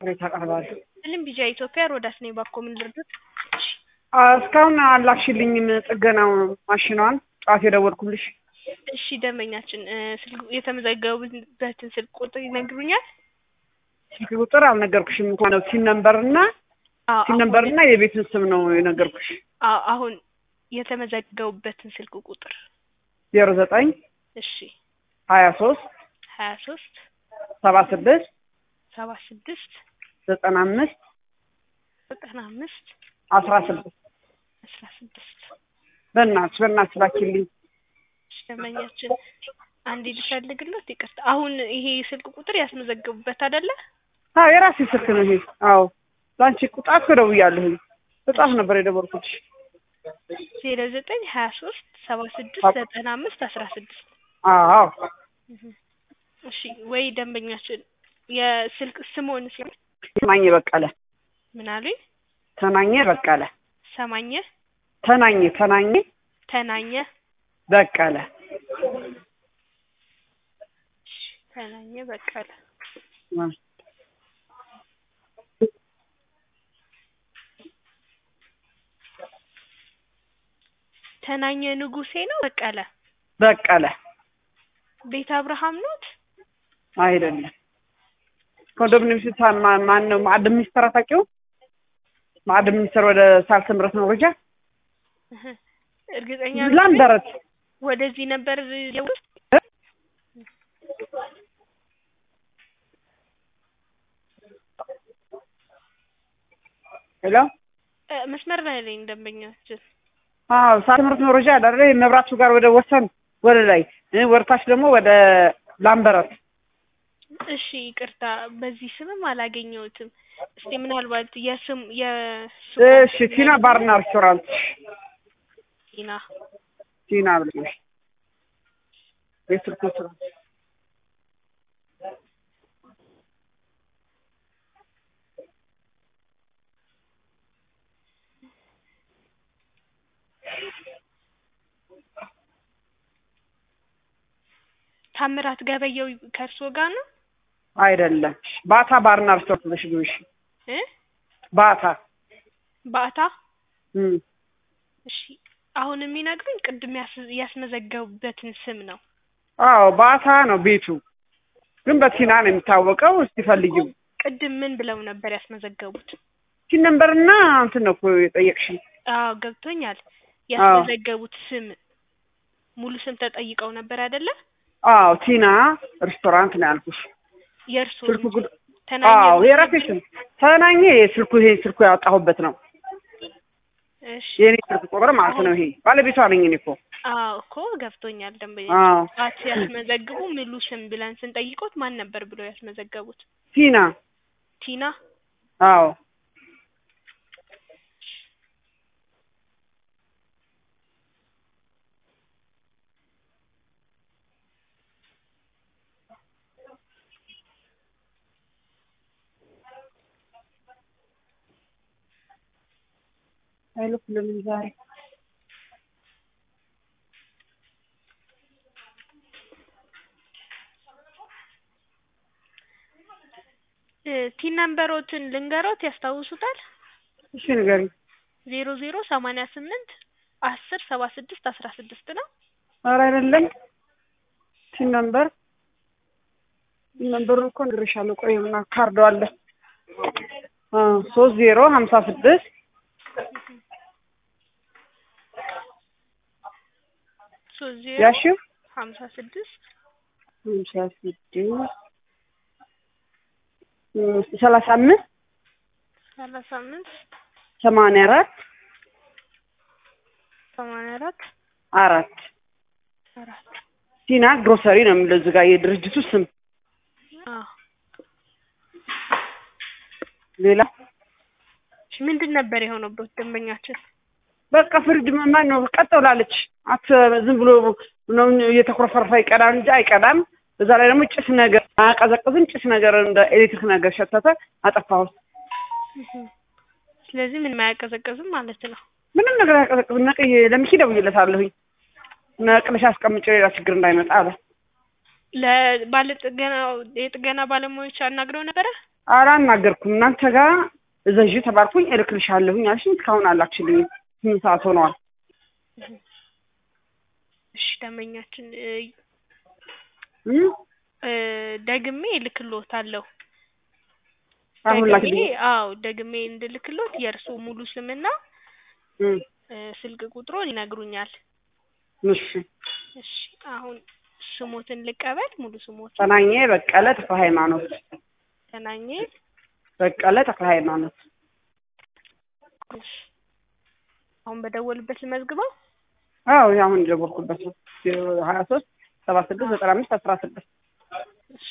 ቅሬታ አቀርባለሁ። ስልም ቢጃ ኢትዮጵያ ሮዳስ ነኝ። ባኮ ምን ልርዱት? እስካሁን አላክሽልኝም ጥገናው ማሽኗን ጠዋት የደወልኩልሽ። እሺ ደንበኛችን ስልክ የተመዘገቡበትን ስልክ ቁጥር ይነግሩኛል? ስልክ ቁጥር አልነገርኩሽም እንኳን ነው ሲን ነምበር እና አዎ፣ ሲን ነምበር እና የቤትን ስም ነው የነገርኩሽ። አዎ፣ አሁን የተመዘገቡበትን ስልክ ቁጥር ዜሮ ዘጠኝ እሺ ሀያ ሶስት ሀያ ሶስት ሰባ ስድስት ሰባ ስድስት ዘጠና አምስት ዘጠና አምስት አስራ ስድስት አስራ ስድስት በእናትሽ በእናትሽ ላኪልኝ። ደንበኛችን አንዴ ልፈልግለት፣ ይቅርታ። አሁን ይሄ ስልክ ቁጥር ያስመዘገቡበት አይደለ? አዎ የራሴ ስልክ ነው ይሄ። አዎ ለአንቺ ቁጣት ደውያለሁኝ። በጣም ነበር የደወልኩልሽ። ዜሮ ዘጠኝ ሀያ ሶስት ሰባ ስድስት ዘጠና አምስት አስራ ስድስት አዎ እሺ ወይ ደንበኛችን የስልክ ስሞን ሲሆን ተናኘ በቀለ ምን አሉኝ? ተናኘ በቀለ ሰማኘ ተናኘ ተናኘ ተናኘ በቀለ ተናኘ በቀለ አ ተናኘ ንጉሴ ነው በቀለ በቀለ ቤተ አብርሃም ኖት? አይደለም። ኮንዶሚኒየም ሲሳን ማን ነው? ማዕድን ሚኒስተር አታውቂውም? ማዕድን ሚኒስተር ወደ ሳልተ ምሕረት መውረጃ እህ፣ እርግጠኛ ላምበረት ወደዚህ ነበር የውስጥ ሄሎ እ፣ መስመር ላይ ነኝ ደንበኛችን። አዎ ሳልተ ምሕረት መውረጃ አይደለ? መብራቱ ጋር ወደ ወሰን ወደ ላይ እ፣ ወደታች ደግሞ ወደ ላምበረት እሺ ይቅርታ፣ በዚህ ስምም አላገኘሁትም። እስቲ ምናልባት የስም የሱ እሺ ቲና ባርና ሬስቶራንት ቲና ቲና ብለሽ የስልክ ቁጥር ታምራት ገበየው ከእርስዎ ጋር ነው አይደለም። ባታ ባርና ሬስቶራንት ብለሽ ግቢ። እሺ እ ባታ ባታ እም እሺ አሁን የሚነግሩኝ ቅድም ያስ- ያስመዘገቡበትን ስም ነው። አዎ ባታ ነው ቤቱ፣ ግን በቲና ነው የሚታወቀው። እስቲ ፈልጊው። ቅድም ምን ብለው ነበር ያስመዘገቡት? ቲን ነምበርና እንትን ነው እኮ የጠየቅሽኝ። አዎ ገብቶኛል። ያስመዘገቡት ስም ሙሉ ስም ተጠይቀው ነበር አይደለ? አዎ ቲና ሬስቶራንት ነው ያልኩሽ። የእርስዎ ስልኩ እንጂ ጉድ ተናኘ አዎ ነው የራሴ የሚለው? ስም ተናኘ። ስልኩ ይሄ ስልኩ ያወጣሁበት ነው እሺ የኔ ስልክ ቁጥር ማለት ነው። ይሄ ባለቤቷ ነኝ እኔ እኮ። አዎ እኮ ገብቶኛል። ደንበኛ አዎ ጣት ያስመዘግቡ ሙሉ ስም ብለን ስንጠይቆት ማን ነበር ብለው ያስመዘገቡት? ቲና ቲና አዎ አይልኩልንም ዛሬ እ፣ ቲን ነምበሮትን ልንገሮት ያስታውሱታል? እሺ ንገሪኝ። ዜሮ ዜሮ ሰማንያ ስምንት አስር ሰባ ስድስት አስራ ስድስት ነው። ኧረ አይደለም ቲን ነምበር ቲን ነምበሩን እኮ ነግሬሻለሁ። ቆይ እና ካርዶ አለ አ ሶስት ዜሮ ሀምሳ ስድስት ሶስት ዜሮ ያሺው ሀምሳ ስድስት ሀምሳ ስድስት ሰላሳ አምስት ሰላሳ አምስት ሰማንያ አራት ሰማንያ አራት አራት አራት ቲና ግሮሰሪ ነው የሚለው እዚህ ጋር የድርጅቱ ስም። አዎ ሌላ እሺ፣ ምንድን ነበር የሆነበት ደንበኛችን? በቃ ፍሪጅ ማን ነው ቀጥ ብላለች። አት ዝም ብሎ ነው እየተኮረፈረፈ ይቀዳል እንጂ አይቀዳም። በዛ ላይ ደግሞ ጭስ ነገር አያቀዘቅዝም። ጭስ ነገር እንደ ኤሌክትሪክ ነገር ሸተተ፣ አጠፋሁት። ስለዚህ ምንም አያቀዘቅዝም ማለት ነው። ምንም ነገር አያቀዘቅዝም። ነቅዬ ለሚኪ ደውዬለታለሁኝ ነቅለሽ አስቀምጬ ሌላ ችግር እንዳይመጣ አለ። ለባለ ጥገና የጥገና ባለሙያዎች አናግረው ነበረ? አላናገርኩም። እናንተ ጋር እዘዥ ተባልኩኝ፣ እልክልሻለሁኝ አልሽኝ። እስካሁን አላክሽልኝም። ስምንት ሰዓት ሆነዋል። እሺ ደንበኛችን እ እም? እ ደግሜ እልክልዎታለሁ። አሁን ደግሜ ላክልኝ። አዎ ደግሜ እንድልክልዎት የእርስዎ ሙሉ ስምና እም፣ እ ስልክ ቁጥሮን ይነግሩኛል። እሺ። እሺ አሁን ስሞትን ልቀበል። ሙሉ ስሞትን ጠናኜ በቀለ ተክለ ሃይማኖት። ተናኘ በቀለ ተክለ ሃይማኖት። እሺ አሁን በደወልበት ልመዝግበው። አዎ ይሄ አሁን የደወልኩበት ነው። ሀያ ሶስት ሰባ ስድስት ዘጠና አምስት አስራ ስድስት እሺ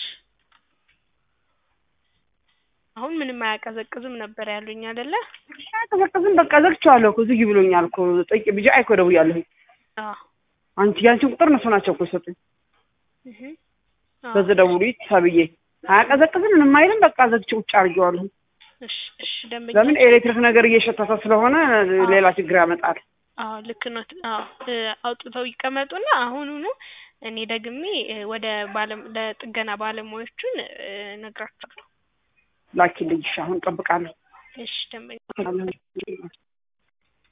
አሁን ምንም አያቀዘቅዝም ነበር ያሉኝ አይደለ? አያቀዘቅዝም። በቃ ዘግቼዋለሁ እኮ ዝጊ ብሎኛል እኮ ጠይቄ ብቻ አይኮ ደውያለሁኝ። አዎ አንቺ ያንቺን ቁጥር እነሱ ናቸው እኮ የሰጡኝ። እህ አዎ በዚህ ደውሉ ተብዬ አያቀዘቅዝም ምንም አይልም። በቃ ዘግቼ ውጭ አድርጌዋለሁ። እሺ እሺ ደንበኛ ለምን ኤሌክትሪክ ነገር እየሸተተ ስለሆነ ሌላ ችግር ያመጣል። አዎ ልክ ነው። አዎ እ አውጥተው ይቀመጡና አሁኑኑ እኔ ደግሜ እ ወደ ባለም ለጥገና ባለሙያዎቹን እ እነግራቸዋለሁ። ላኪልኝ። እሺ አሁን እጠብቃለሁ። እሺ ደንበኛ